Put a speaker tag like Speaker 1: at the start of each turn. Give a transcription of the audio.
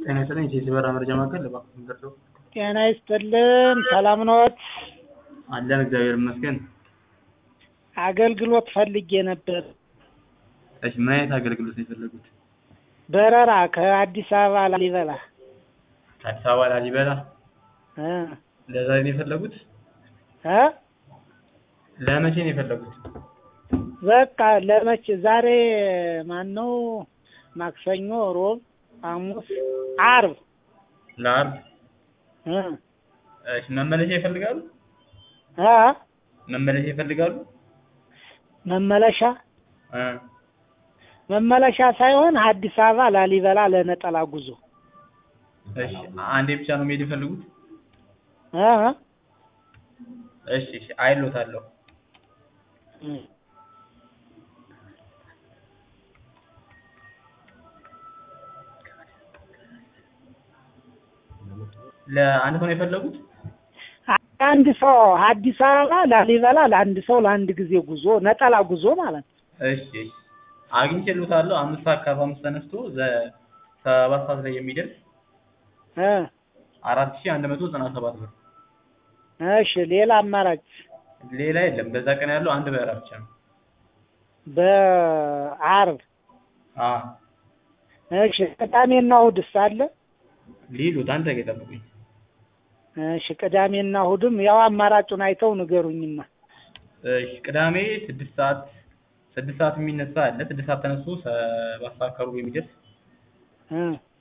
Speaker 1: ጤና ይስጥልኝ የሲሲ በራ መረጃ ማዕከል እባክዎን ደርሰው
Speaker 2: ጤና ይስጥልን ሰላም ነዎት?
Speaker 1: አለን እግዚአብሔር ይመስገን።
Speaker 2: አገልግሎት ፈልጌ ነበር።
Speaker 1: እሺ ምን አይነት አገልግሎት ነው የፈለጉት?
Speaker 2: በረራ ከአዲስ አበባ ላሊበላ
Speaker 1: ከአዲስ አበባ ላሊበላ
Speaker 2: እ
Speaker 1: ለዛሬ ነው የፈለጉት?
Speaker 2: እ
Speaker 1: ለመቼ ነው የፈለጉት?
Speaker 2: በቃ ለመቼ ዛሬ ማን ነው? ማክሰኞ፣ ሮብ፣ ሐሙስ፣ ዓርብ
Speaker 1: ለዓርብ
Speaker 2: እ
Speaker 1: እሺ መመለሻ ይፈልጋሉ?
Speaker 2: እ
Speaker 1: መመለሻ ይፈልጋሉ?
Speaker 2: መመለሻ
Speaker 1: እ
Speaker 2: መመለሻ ሳይሆን አዲስ አበባ ላሊበላ ለነጠላ ጉዞ
Speaker 1: እሺ አንዴ ብቻ ነው መሄድ የፈለጉት?
Speaker 2: እ
Speaker 1: እሺ እሺ አይሎታለሁ።
Speaker 2: እ
Speaker 1: ለአንድ ሰው ነው የፈለጉት?
Speaker 2: አንድ ሰው አዲስ አበባ ላሊበላ ለአንድ ሰው ለአንድ ጊዜ ጉዞ ነጠላ ጉዞ ማለት ነው።
Speaker 1: እሺ እሺ አግኝቼልዎታለሁ። አምስት ሰዓት ከአርባ አምስት ተነስቶ ዘ ሰባት ሰዓት ላይ የሚደርስ
Speaker 2: እ
Speaker 1: አራት ሺህ አንድ መቶ ዘጠና ሰባት ብር።
Speaker 2: እሺ ሌላ አማራጭ
Speaker 1: ሌላ የለም። በዛ ቀን ያለው አንድ በረራ ብቻ ነው።
Speaker 2: በዓርብ
Speaker 1: አዎ
Speaker 2: እሺ ቅዳሜና እሑድስ አለ?
Speaker 1: ሊሉት አንድ ደቂቃ ይጠብቁኝ።
Speaker 2: እሺ ቅዳሜና እሑድም ያው አማራጩን አይተው ንገሩኝማ።
Speaker 1: እሺ ቅዳሜ ስድስት ሰዓት ስድስት ሰዓት የሚነሳ አለ። ስድስት ሰዓት ተነስቶ ሰባት ሰዓት ከሩብ የሚደርስ
Speaker 2: እ